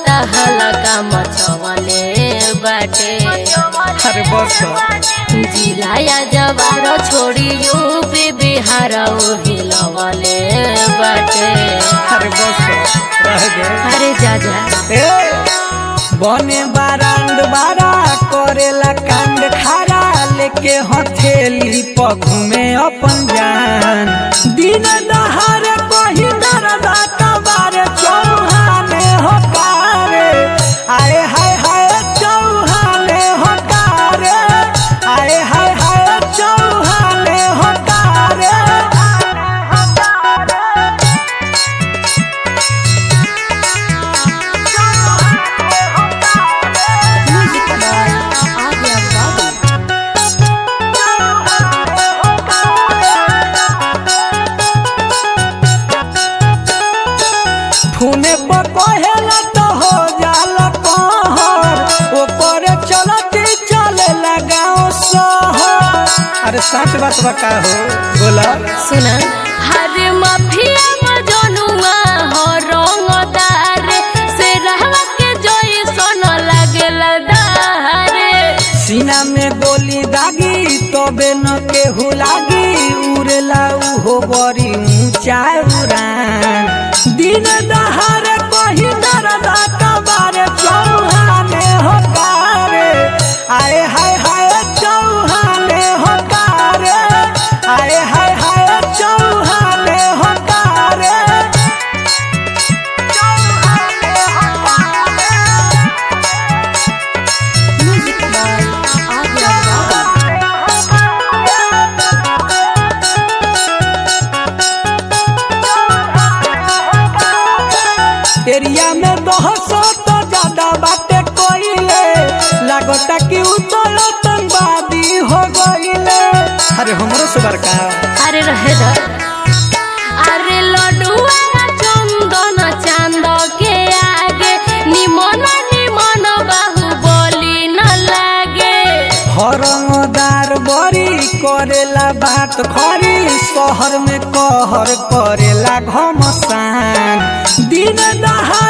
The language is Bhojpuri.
त हलका मचवले बाटे अरे बस कर। जिलाया जवार छोड़ी यूपी बिहार हिलवले बाटे अरे बस कर। रह गए अरे जा जा ए, बने बारांड बारा करेला कांड खारा लेके हथेली पर घूमे अपन जान दिन दहारे कही दरदा कबारे चौहाने होकारे आए हाय हाय चौहाने होकारे आए हाय हाय चौहाने होकारे फूने पर कहेला तो हो जाला कहर ओपरे चलती चले लगाओ शहर अरे सच बात बका हो बोला सुना हर माफिया मजनुआ हो रंगदार से रहवा के जोई सोन लागेला दारे सीना में गोली दागी तबे न केहू लागी उड़ेला उहो बड़ी ऊंचा उड़ान दिन दहारे कही दरदा कबारे चौहाने होकारे आए हाय हाय चौहाने होकारे आए हाय हाय चौहाने होकारे चौहाने होकारे एरिया में बहसो तो ज्यादा बातें कोइले लागता कि उ तो आतंकवादी हो गइले अरे हमरो सुबर का अरे रहे दा अरे लडुआ चंदन चांद के आगे निमन निमन बाहु बोली न लागे हरमदार बड़ी करेला बात खरी शहर में कहर करेला घमसान दिन दहा